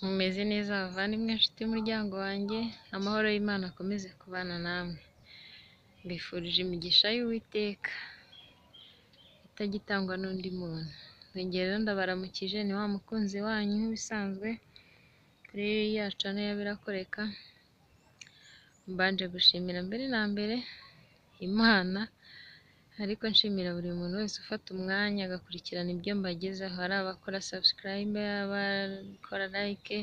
Mumeze neza bavandimwe nshuti muryango wanjye, amahoro y'Imana akomeze kubana namwe. Mbifurije imigisha y'Uwiteka itagitangwa n'undi muntu. Mwongeye rero ndabaramukije ni wa mukunzi wanyu nk'ibisanzwe kuri ya channel ya Birakoreka, mbanje gushimira mbere na mbere Imana, ariko nshimira buri muntu wese ufata umwanya agakurikirana ibyo mbagezaho, ari abakora subscribe, abakora like,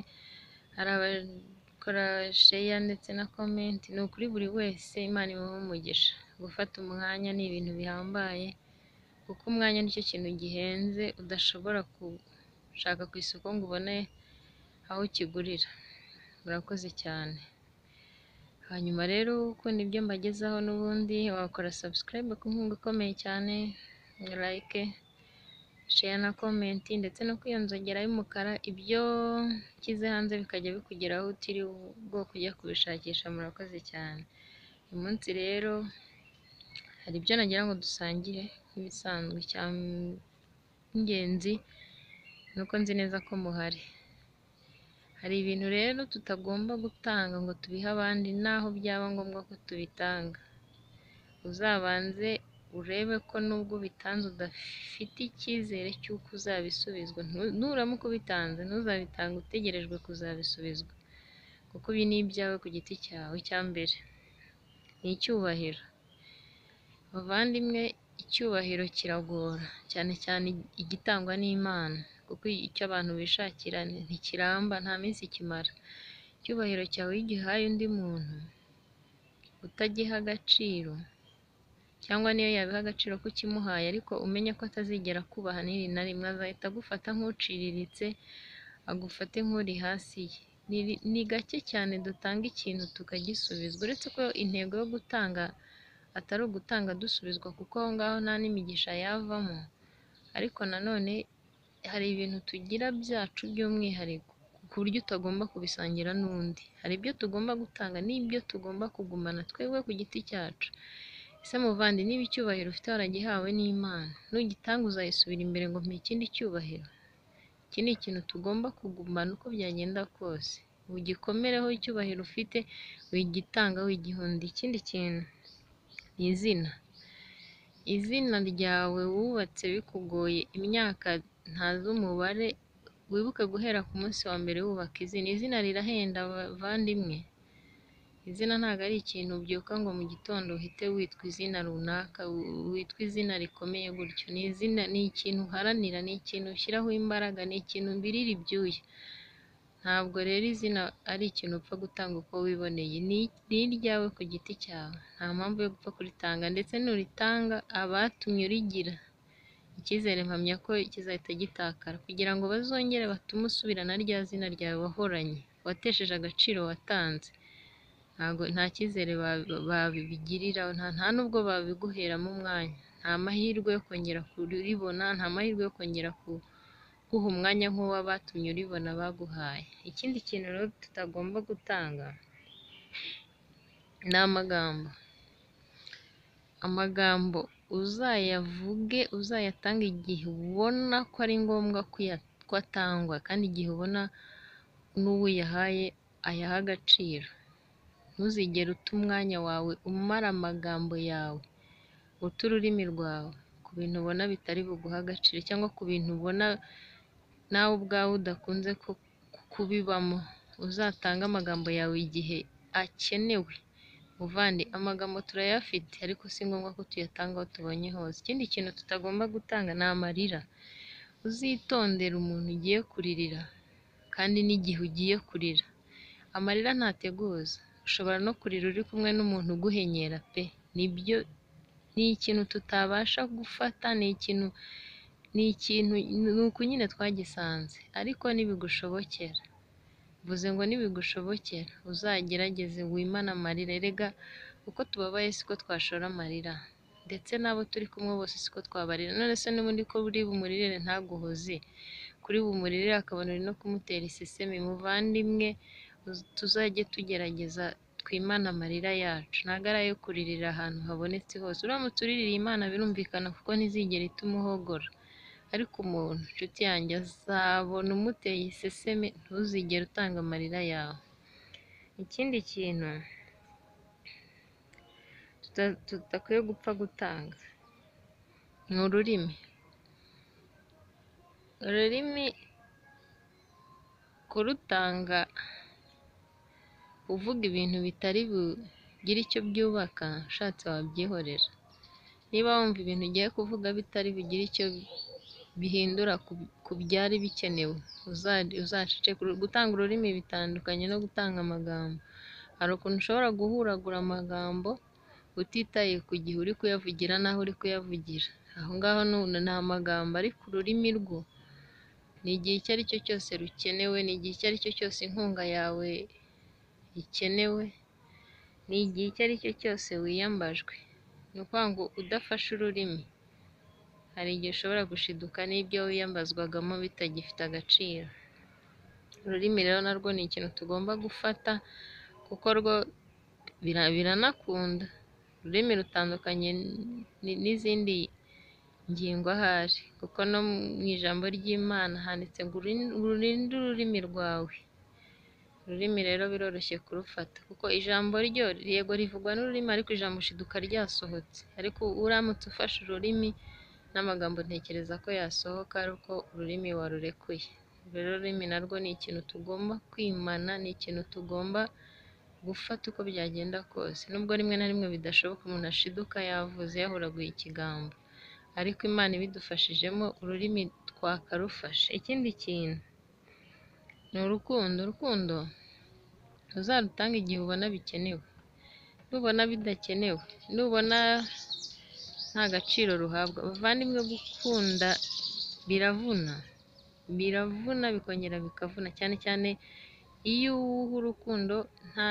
ari abakora share ndetse na comment, ni ukuri buri wese Imana imuhe umugisha. Gufata umwanya ni ibintu bihambaye kuko umwanya nicyo kintu gihenze udashobora gushaka ku isoko ngo ubone aho ukigurira. Murakoze cyane. Hanyuma rero ukunda ibyo mbagezaho n'ubundi wakora subscribe ku nkunga ikomeye cyane, like, share na comment ndetse no kwiyo nzogera y'umukara, ibyo nshyize hanze bikajya bikugeraho utiriwe ubwoba ujya kubishakisha, murakoze cyane. Uyu munsi rero hari ibyo nagira ngo dusangire nk'ibisanzwe, icy'ingenzi ni uko nzi neza ko muhari. Hari ibintu rero tutagomba gutanga ngo tubihe abandi naho byaba ngombwa ko tubitanga. Uzabanze urebe ko nubwo ubitanze udafite icyizere cy'uko uzabisubizwa, nuramuka ubitanze ntuzabitange utegerejwe kuzabisubizwa kuko ibi ni ibyawe ku giti cyawe. Icya mbere ni icyubahiro. Bavandimwe, icyubahiro kiragora cyane cyane igitangwa n'Imana kuko icyo abantu bishakira ntikiramba nta minsi kimara. Icyubahiro cyawe iyo ugihaye undi muntu utagiha agaciro cyangwa n'iyo yabiha agaciro ko ukimuhaye ariko umenye ko atazigera akubaha niri na rimwe, azahita agufata nk'uciriritse, agufate nk'uri hasi ye. Ni gake cyane dutanga ikintu tukagisubizwa, uretse ko intego yo gutanga atari ugutanga dusubizwa kuko aho ngaho nta n'imigisha yavamo, ariko nanone hari ibintu tugira byacu by'umwihariko ku buryo utagomba kubisangira n'undi. Hari ibyo tugomba gutanga n'ibyo tugomba kugumana twebwe ku giti cyacu. Ese muvandi niba icyubahiro ufite waragihawe n'Imana, nugitanga uzayisubira imbere ngo mpa ikindi cyubahiro? Iki ni ikintu tugomba kugumana uko byagenda kose. Ugikomereho icyubahiro ufite, wigitanga, wigihunda. Ikindi kintu ni izina. Izina ryawe wubatse bikugoye imyaka ntazi umubare, wibuke guhera ku munsi wa mbere wubaka izina. Izina rirahenda bavandimwe. Izina ntabwo ari ikintu ubyuka ngo mu gitondo uhite witwa izina runaka, witwa izina rikomeye gutyo. Ni izina, ni ikintu uharanira, ni ikintu ushyiraho imbaraga, ni ikintu umbirira ibyuya. Ntabwo rero izina ari ikintu upfa gutanga uko wiboneye, ni iryawe ku giti cyawe. Nta mpamvu yo gupfa kuritanga ndetse nuritanga abatumye urigira, icyizere mpamya ko kizahita gitakara kugira ngo bazongere batume usubirana rya zina ryawe wahoranye, watesheje agaciro watanze. Ntabwo nta cyizere babigirira, nta n'ubwo babiguheramo umwanya. Nta mahirwe yo kongera kuribona, nta mahirwe yo kongera kuguha umwanya nk'uw'abatumye uribona baguhaye. Ikindi kintu rero tutagomba gutanga ni amagambo. Amagambo uzayavuge, uzayatange igihe ubona ko ari ngombwa ko atangwa kandi igihe ubona n'uwo uyahaye ayaha agaciro. Ntuzigere uta umwanya wawe umara amagambo yawe, uta ururimi rwawe ku bintu ubona bitari buguhe agaciro cyangwa ku bintu ubona nawe ubwawe udakunze kubibamo. Uzatange amagambo yawe igihe akenewe. Muvandi, amagambo turayafite ariko si ngombwa ko tuyatanga aho tubonye hose. Ikindi kintu tutagomba gutanga ni amarira. Uzitondere umuntu ugiye kuririra kandi n'igihe ugiye kurira. Amarira ntateguza, ushobora no kurira uri kumwe n'umuntu uguhenyera pe! Nibyo, ni ikintu tutabasha gufata, ni ikintu, ni ikintu, ni uku nyine twagisanze ariko nibigushobokera, mvuze ngo nibigushobokera uzagerageze wimane amarira. Erega uko tubabaye siko twashora amarira ndetse n'abo turi kumwe bose siko twabarira. None se n'ubundi ko uri bumuririre ntaguhoze, kuri bumuririre akabona uri no kumutera isesemi. Muvandimwe, tuzajye tugerageza twimane amarira yacu, ntabwo ari ayo kuririra ahantu habonetse hose. Uramutse uriririye Imana birumvikana kuko ntizigera ituma uhogora. ariko umuntu nshuti yanjye azabona umuteye iseseme ntuzigere utanga amarira yawe ikindi kintu tuta- tudakwiye gupfa gutanga ni ururimi ururimi kurutanga uvuga ibintu bitari bugire icyo byubaka ushatse wabyihorera niba wumva ibintu ugiye kuvuga bitari bigire icyo bihindura ku- ku byari bikenewe uza- uzaceceke gutanga ururimi bitandukanye no gutanga amagambo hari ukuntu ushobora guhuragura amagambo utitaye ku gihe uri kuyavugira n'aho uri kuyavugira aho ngaho nu- ni amagambo ariko ururimi rwo ni igihe icyo ari cyo cyose rukenewe ni igihe icyo ari cyo cyose inkunga yawe ikenewe ni igihe icyo ari cyo cyose wiyambajwe ni ukuvuga ngo udafashe ururimi hari igihe ushobora gushiduka n'ibyo wiyambazwagamo bitagifite agaciro ururimi rero narwo ni ikintu tugomba gufata kuko rwo bira- biranakunda ururimi rutandukanye n- n'izindi ngingo ahari kuko no mu ijambo ry'imana handitse ngo "Urin- urinde ururimi rwawe ururimi rero biroroshye kurufata kuko ijambo ryo yego rivugwa n'ururimi ariko ijambo ushiduka ryasohotse ariko uramutse ufashe ururimi n'amagambo ntekereza ko yasohoka ari uko ururimi warurekuye rero ururimi narwo ni ikintu tugomba kwimana ni ikintu tugomba gufata uko byagenda kose nubwo rimwe na rimwe bidashoboka umuntu ashiduka yavuze yahuraguye ikigambo ariko imana ibidufashijemo ururimi twakarufashe ikindi kintu ni urukundo urukundo uzarutange igihe ubona bikenewe nubona bidakenewe nubona nta gaciro ruhabwa bavandimwe gukunda biravuna biravuna bikongera bikavuna cyane cyane iyo uwuha urukundo nta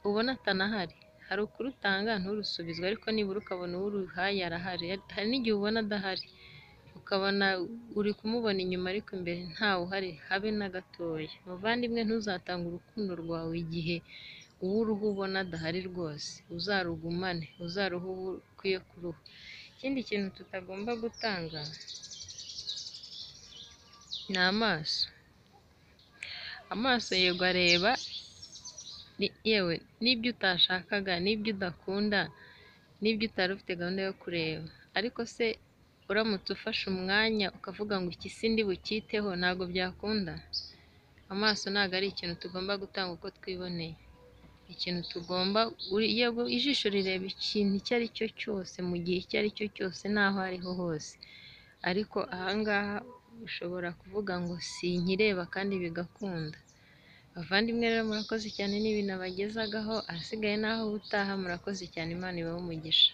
ubona atanahari hari ukurutanga nturusubizwe ariko nibura ukabona uwo uruhaye arahari hari n'igihe ubona adahari ukabona uri kumubona inyuma ariko imbere ntawe uhari habe na gatoya muvandimwe ntuzatanga urukundo rwawe igihe uwo uruha ubona adahari rwose uzarugumane uzaruhe uwo ukwiye kuruha ikindi kintu tutagomba gutanga ni amaso amaso yego areba ni- yewe n'ibyo utashakaga n'ibyo udakunda n'ibyo utari ufite gahunda yo kureba ariko se uramutse ufashe umwanya ukavuga ngo iki si ndi bucyiteho ntabwo byakunda amaso ntabwo ari ikintu tugomba gutanga uko twiboneye ikintu tugomba uri- yego ijisho rireba ikintu icyo ari cyo cyose mu gihe icyo ari cyo cyose n'aho ariho hose ariko ahangaha ushobora kuvuga ngo sinkireba kandi bigakunda bavandimwe rero murakoze cyane n'ibintu abagezagaho ahasigaye naho ubutaha murakoze cyane imana ibahe umugisha